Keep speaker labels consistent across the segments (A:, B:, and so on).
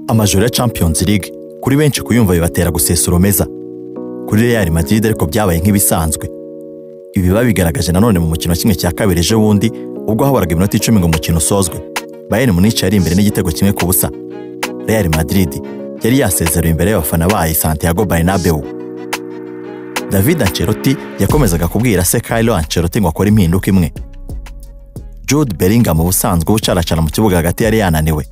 A: amajoro ya Champions League kuri benshi kuyumva bibatera gusesuromeza kuri Real Madrid ariko byabaye nk'ibisanzwe ibi babigaragaje nanone mu mukino wa kimwe cya kabiri ejo bundi ubwo haburaga iminota icumi ngo umukino usozwe Bayern Munich yari imbere n'igitego kimwe ku busa Real Madrid yari yasezerewe imbere y'abafana bayo Santiago Bernabeu David Ancelotti yakomezaga kubwira se Carlo Ancelotti ngo akore impinduka imwe Jude Bellingham ubusanzwe ucaracara mu kibuga hagati yari yananiwe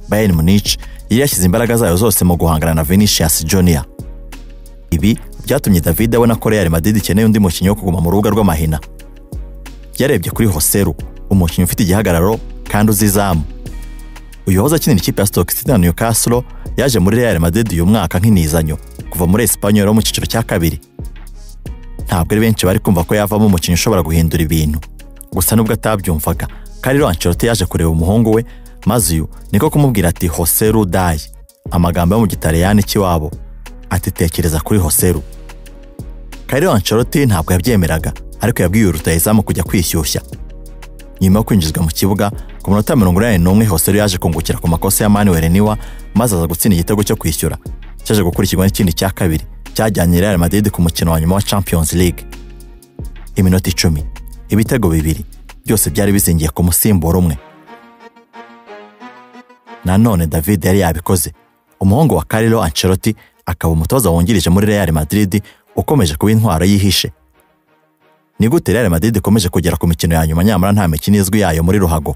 A: Bayern Munich yari yashyize imbaraga zayo zose mu guhangana na Vinicius Junior ibi byatumye David abona ko Real Madrid ikeneye undi mukinnyi wo kuguma mu rubuga rw'amahina yarebye kuri Hoseru umukinnyi ufite igihagararo kandi uzi izamu uyu wahoze akinira ikipe ya Stoke City na Newcastle yaje muri Real Madrid uyu mwaka nk'inizanyo kuva muri Espanyol wo mu cyiciro cya kabiri ntabwo ari benshi bari kumva ko yavamo umukinnyi ushobora guhindura ibintu gusa nubwo atabyumvaga Carlo Ancelotti yaje kureba umuhungu we maze uyu niko kumubwira ati Hoseru dai amagambo yo mu gitaliyani cy'iwabo ati tekereza kuri Hoseru Carlo Ancelotti ntabwo yabyemeraga ariko yabwiye rutayizamu kujya kwishyushya nyuma yo kwinjizwa mu kibuga ku minota mirongo inani n'umwe Hoseru yaje kungukira ku makosa ya Manuel Niwa maze aza gutsinda igitego cyo kwishyura cyaje gukurikirwa n'ikindi cya kabiri cyajyanye Real Madrid ku mukino wa nyuma wa Champions League iminota icumi ibitego bibiri byose byari bizingiye ku musimbura umwe nanone David yari yabikoze umuhungu wa Carlo Ancelotti akaba umutoza wungirije muri Real Madrid ukomeje kuba intwaro yihishe ni gute Real Madrid ikomeje kugera ku mikino ya nyuma nyamara nta mikino izwi yayo muri ruhago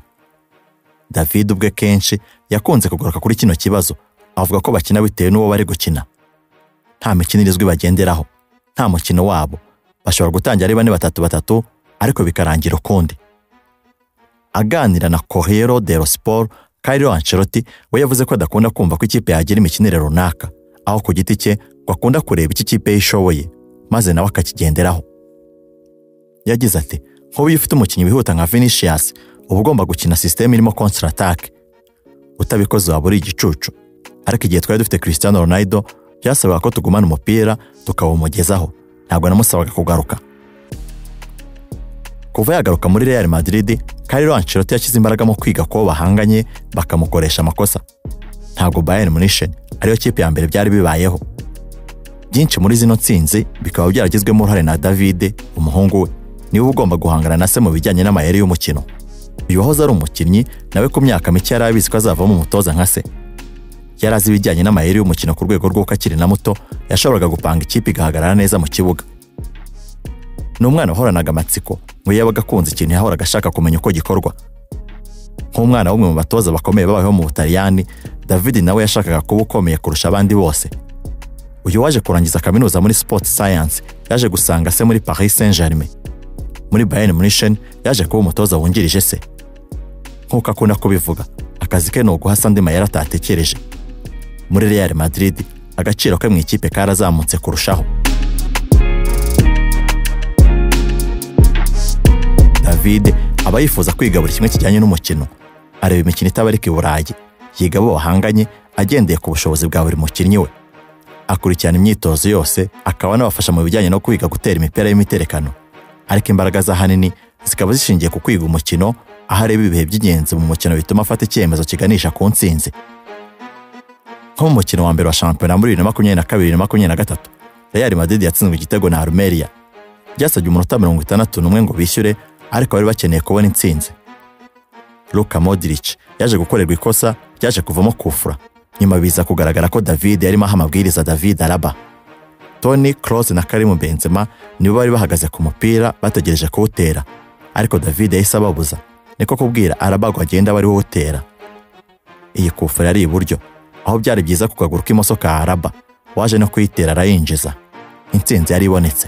A: David ubwe kenshi yakunze kugaruka kuri kino kibazo avuga ko bakina bitewe n'uwo bari gukina nta mikino izwi bagenderaho nta mukino wabo bashobora gutangira ari bane batatu batatu ariko bikarangira ukundi aganira na Corriere dello Sport Carlo Ancelotti we yavuze ko adakunda kumva ko ikipe yagira imikinire runaka aho ku giti cye ngo akunda kureba icyo ikipe ye ishoboye maze nawe akakigenderaho yagize ati nk'ubu iyo ufite umukinnyi wihuta nka Vinicius uba ugomba gukina sisiteme irimo counter attack utabikoze waba uri igicucu ariko igihe twari dufite Cristiano Ronaldo byasabaga ko tugumana umupira tukawumugezaho ntabwo namusabaga kugaruka kuva yagaruka muri Real Madrid Carlo Ancelotti yashyize imbaraga mu kwiga kubo bahanganye bakamukoresha amakosa ntabwo Bayern Munich ariyo kipe ya mbere byari bibayeho byinshi muri zino nsinzi bikaba byaragizwemo uruhare na David umuhungu we niwe ugomba guhangana na se mu bijyanye n'amayeri y'umukino uyu wahoze ari umukinnyi nawe ku myaka mike yari abizi ko azavamo umutoza nka se yari azi ibijyanye n'amayeri y'umukino ku rwego rw'uko akiri na muto yashoboraga gupanga ikipe igahagarara neza mu kibuga ni umwana wahoranaga amatsiko ngo yabaga akunze ikintu yahoraga ashaka kumenya uko gikorwa nk'umwana w'umwe mu batoza bakomeye babayeho mu butaliyani david nawe yashakaga kuba ukomeye kurusha abandi bose uyu waje kurangiza kaminuza muri sport science yaje gusanga se muri paris saint germain muri bayern munich yaje kuba umutoza wungirije se nk'uko akunda kubivuga akazi ke ni uguhasa andi mayeri atatekereje muri real madrid agaciro ke mu ikipe karazamutse kurushaho David aba yifuza kwiga buri kimwe kijyanye n'umukino areba imikino itabarika i Burayi yiga abo bahanganye agendeye ku bushobozi bwa buri mukinnyi we akurikirana imyitozo yose akaba anabafasha mu bijyanye no kwiga gutera imipira y'imiterekano ariko imbaraga za hanini zikaba zishingiye ku kwiga umukino aho areba ibihe by'ingenzi mu mukino bituma afata icyemezo kiganisha ku nsinzi nko mu mukino wa mbere wa shampiyona muri bibiri na makumyabiri na kabiri na makumyabiri na gatatu Real Madrid yatsinzwe igitego na Almeria byasabye umunota mirongo itandatu n'umwe ngo bishyure ariko bari bakeneye kubona intsinzi Luka Modric yaje gukorerwa ikosa ryaje kuvamo kufura nyuma biza kugaragara ko David yarimo aha amabwiriza David Alaba Toni Kroos na Karim Benzema nibo bari bahagaze ku mupira bategereje kuwutera ariko David yahise ababuza niko kubwira Alaba ngo agenda bari wowe utera iyi kufura yari iburyo aho byari byiza ku kaguru k'imoso ka Alaba waje no kuyitera arayinjiza intsinzi yari ibonetse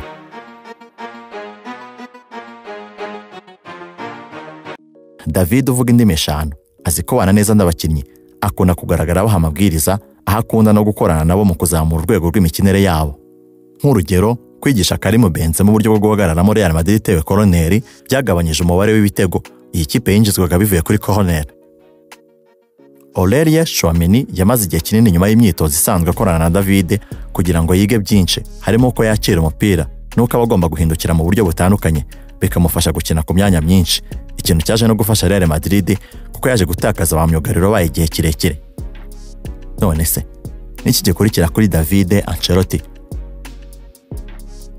A: David uvuga indimi eshanu azi kubana neza n'abakinnyi akunda kugaragara abaha amabwiriza aho akunda no gukorana nabo mu kuzamura urwego rw'imikinire yabo nk'urugero kwigisha Karimu Benze mu buryo bwo guhagararamo Real Madrid itewe koroneri byagabanyije umubare w'ibitego iyi kipe yinjizwaga bivuye kuri koroneri Aurelien Chouameni yamaze igihe kinini nyuma y'imyitozo isanzwe akorana na David kugira ngo yige byinshi harimo uko yakira umupira n'uko aba agomba guhindukira mu buryo butandukanye bikamufasha gukina ku myanya myinshi ikintu cyaje no gufasha Real Madrid kuko yaje gutakaza ba myugariro bayo igihe kirekire none se n'iki gikurikira kuri David Ancelotti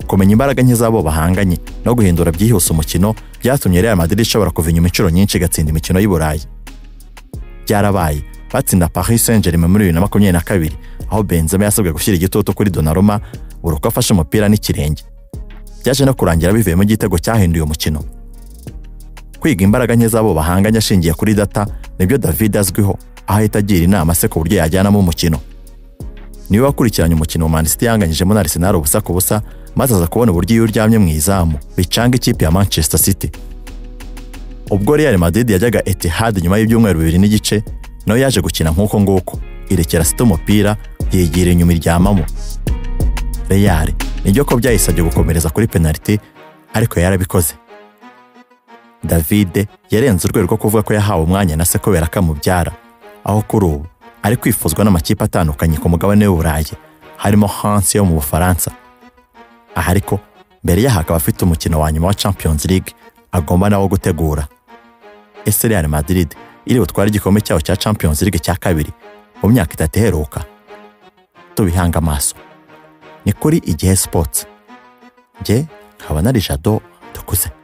A: kumenya imbaraga nke z'abo bahanganye no guhindura byihuse umukino byatumye Real Madrid ishobora kuva inyuma inshuro nyinshi igatsinda imikino y'i Burayi byarabaye batsinda Paris Saint-Germain muri bibiri na makumyabiri na kabiri aho Benzema yasabwe gushyira igitutu kuri Donnarumma buri uko afashe umupira n'ikirenge byaje no kurangira bivuyemo igitego cyahinduye umukino kwiga imbaraga nke z'abo bahanganye ashingiye kuri data nibyo David azwiho aho ahita agira inama se ku buryo yajyanamo umukino niwe wakurikiranye umukino wa Man City yanganyijemo na Arsenal ubusa ku busa maze aza kubona uburyo iyo uryamye mu izamu bicanga ikipe ya Manchester City ubwo Real Madrid yajyaga Etihad nyuma y'ibyumweru bibiri n'igice nayo yaje gukina nk'uko nguko irekera City umupira yegera inyuma iryamamo Real nibyo ko byayisabye gukomereza kuri penaliti ariko yarabikoze David yarenze urwego rwo kuvuga ko yahawe umwanya na se kubera kamubyara aho kuri ubu ari kwifuzwa n'amakipe atandukanye ku mugabane w'Uburayi harimo Hansi yo mu Bufaransa aha ariko mbere yaho akaba afite umukino wa nyuma wa Champions League agomba nawo gutegura ese Real Madrid iri butware igikombe cyayo cya Champions League cya kabiri mu myaka itatu iheruka tubihanga amaso ni kuri igihe sports njye nkaba na Richardo dukuze